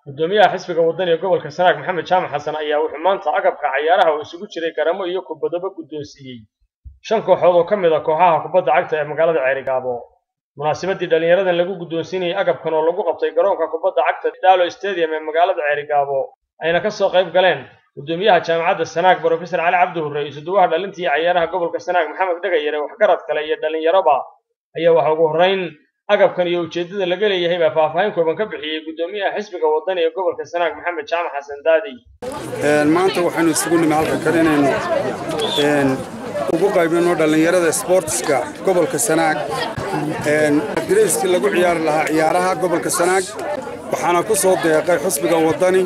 gudoomiyaha xisbiga wadani ee gobolka sanaag maxamed jaamac xasan ayaa wuxuu maanta agabka cayaaraha uu isugu jiray garamo iyo kubadoba guddoonsiiyey shan kooxood oo ka mid a kooxaha kubadda cagta ee magaalada ceerigaabo munaasabadii dhallinyaradan lagu guddoonsiinayay agabkan oo lagu qabtay garoonka kubadda cagta daalo stadium ee magaalada ceerigaabo ayna ka soo qayb galeen gudoomiyaha jaamacadda sanaag brofesor cali cabdi hurre iyo suduwaha dhalintii cayaaraha gobolka sanaag maxamed dhegayare waxgarad kale iyo dhallinyaroba ayaa waxa ugu horrayn agabkan iyo ujeeddada laga leeyahay baa faahfaahin kooban ka bixiyey gudoomiyaha xisbiga wadani ee gobolka sanaag maxamed jaamac xasan daadi maanta waxaynu isugu nimi halka kan inaynu ugu qaybino dhallinyarada sboortiska gobolka sanaag dirayskii lagu ciyaari lahaa ciyaaraha gobolka sanaag waxaana ku soo deeqay xusbiga wadani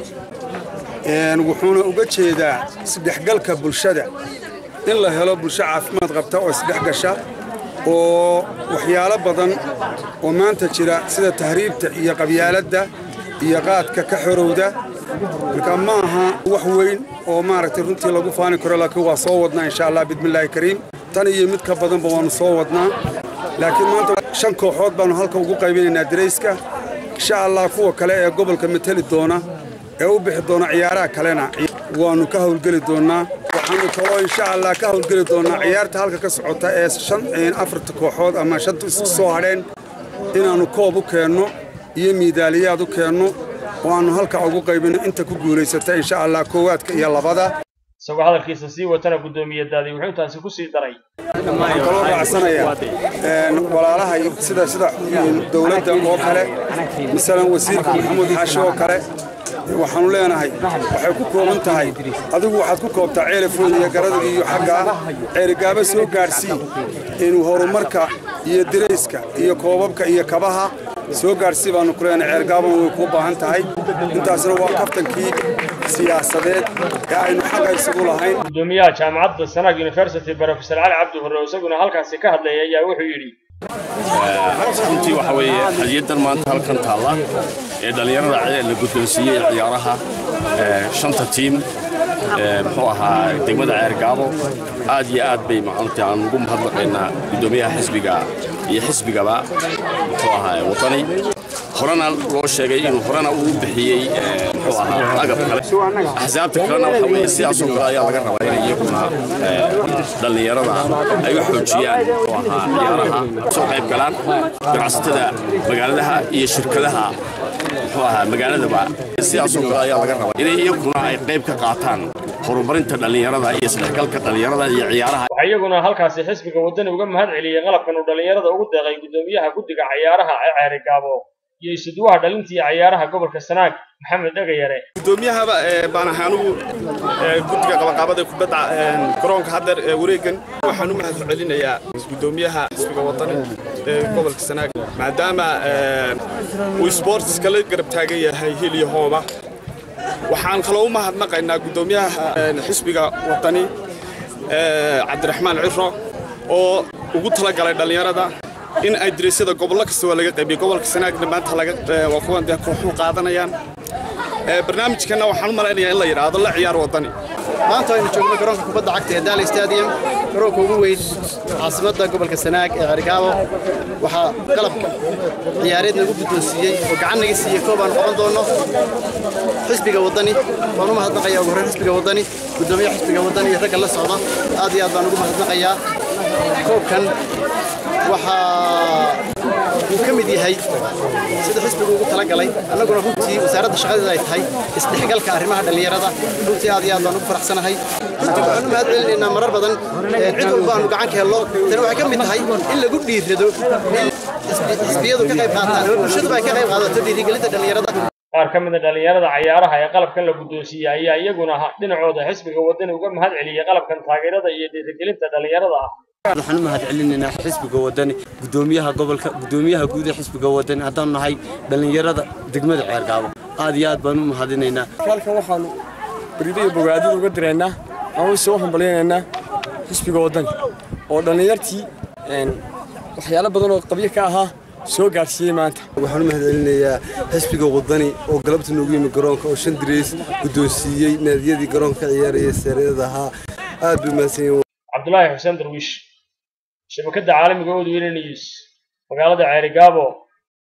wuxuuna uga jeedaa isdhexgalka bulshada in la helo bulsho caafimaad qabta oo isdhex gasha oo waxyaalo badan oo maanta jira sida tahriibta iyo qabyaaladda iyo qaadka ka xorowda marka ma aha wax weyn oo maaragtay runtii lagu faani karo laakiin waa soo wadnaa insha allah bismillaahi kariim tan iyo mid ka badanba waannu soo wadnaa laakiin maanta shan kooxood baannu halka ugu qaybinaynaa darayska insha allah kuwa kale ee gobolka mateli doona ee u bixi doona ciyaaraha kalena waannu ka hawlgeli doonnaa waxaannu kaloo insha allah ka hawlgeli doonnaa ciyaarta halka ka socota ee shan afarta kooxood ama shanta isku soo hadheen inaannu koob u keenno iyo miidaaliyaad u keenno oo aannu halka ugu qaybinno inta ku guulaysata insha allah koowaadka iyo labada isagoo hadalkiisa sii watana guddoomiye daadi wuxuu intaasi ku sii daray waxaan kaloo raacsanayaa walaalaha sida sida dowladda oo kale masalan wasiirka maxamuud xaashi oo kale waxaannu leenahay waxay ku kooban tahay adigu waxaad ku koobtaa ceelafooda iyo garadag iyo xaggaa ceerigaaba soo gaadhsii inuu horumarka iyo dirayska iyo koobabka iyo kabaha soo gaadhsii baannu ku leenahay ceergaabana way kuu baahan tahay intaasna waa kaftankii siyaasadeed ee aynu xaqa isugu lahayn gudoomiyaha jaamacadda sanaag university brofesor cali cabdi hurre oo isaguna halkaasi ka hadlayay ayaa wuxuu yidhi runtii waxa weeye hadiyaddan maanta halkan taalla ee dhallinyarada la guddoonsiiyey ciyaaraha shanta tiim muxuu ahaa degmada ceergaabo aad iyo aad bay maanta aan ugu mahadnaqaynaa guddoomiyaha xisbiga iyo xisbigaba muxuu ahaa wadani horena loo sheegay inuu horena uu bixiyey muxuu ahaa agab kale axsaabta kalena waxa weeye sidaasoo kale ayaa laga rabaa inay iyaguna dhallinyarada ay u xoojiyaan muxuu ahaa ciyaaraha soo qayb galaan ganacsatada magaaladaha iyo shirkadaha muxuu ahaa magaaladaba sidaasoo kale ayaa laga rabaa inay iyaguna ay qayb ka qaataan horumarinta dhallinyarada iyo isdhexgalka dhallinyarada iyo ciyaaraha waxaa iyaguna halkaasi xisbiga wadani uga mahad celiyey qalabkan uu dhallinyarada ugu deeqay gudoomiyaha guddiga cayaaraha ee ceerigaabo iyo isuduwaha dhalintii cayaaraha gobolka sanaag maxamed dhegayare gudoomiyahaba baan ahay anugu guddiga qabanqaabada kubadda garoonka haddeer ee wareegan waxaan u mahad celinayaa gudoomiyaha xisbiga wadani ee gobolka sanaag maadaama uu sportiska la garab taagan yahay heliyo hooma waxaan kaloo u mahadnaqaynaa gudoomiyaha xisbiga wadani cabdiraxmaan ciro oo ugu talagalay dhallinyarada in ay diraysada gobollo kasta waa laga qaybiyo gobolka sanaagna maanta waa kuwan dee kooxuhu qaadanayaan barnaamijkanna waxaan u malaynayaa in la yidhaahdo la ciyaar wadani maanta aynu joogno garoonka kubadda cagta ee daali stadium garoonka ugu weyn caasimadda gobolka sanaag ee cergaabo waxaa qalabka ciyaareed nagu guddoonsiiyey oo gacan naga siiyey koob aan qaban doonno xisbiga wadani waan u mahadnaqayaa ugu horreyn xisbiga wadani guddoomiyaha xisbiga wadani iyo ragga la socda aad iyo aad baan ugu mahadnaqayaa koobkan waxaa uu ka mid yahay sida xisbigu ugu talagalay annaguna runtii wasaaradda shaqadeeda ay tahay isdhexgalka arrimaha dhallinyarada runtii aad iyo aad baan ugu faraxsanahay runtii waxaan u mahad celinaynaa marar badan cid walba aanu gacan ka helno tani waxay ka mid tahay in lagu dhiirrado in xisbiyadu ka qayb qaataan oo bulshaduba ay ka qayb qaadato dhiirigelinta dhallinyarada qaar ka mid a dhallinyarada cayaaraha ee qalabkan la guddoonsiiyey ayaa iyaguna dhinacooda xisbiga wadani uga mahad celiyey qalabkan taageerada iyo dhiirigelinta dhallinyarada ah waxaan u mahad celinaynaa xisbiga wadani gudoomiyaha gobolka gudoomiyaha guud ee xisbiga wadani haddaanu nahay dhallinyarada degmada ceergaabo aad iyo aad baan u mahadinaynaa halkan waxaanu barido iyo bogaadida uga diraynaa aan soo hambalyaynaynaa xisbiga wadani oo dhallinyartii waxyaalo badan oo qabyo ka ahaa soo gaadhsiiyey maanta waxaan u mahad celinayaa xisbiga wadani oo galabta noogu yimi garoonka oo shan dirays guddoonsiiyey naadiyadii garoonka ciyaaraya seereeda ahaa aad bay mahadsan yihiin cabdulaahi xuseen darwiish shabakadda caalamiga odweyne news magaalada ceerigaabo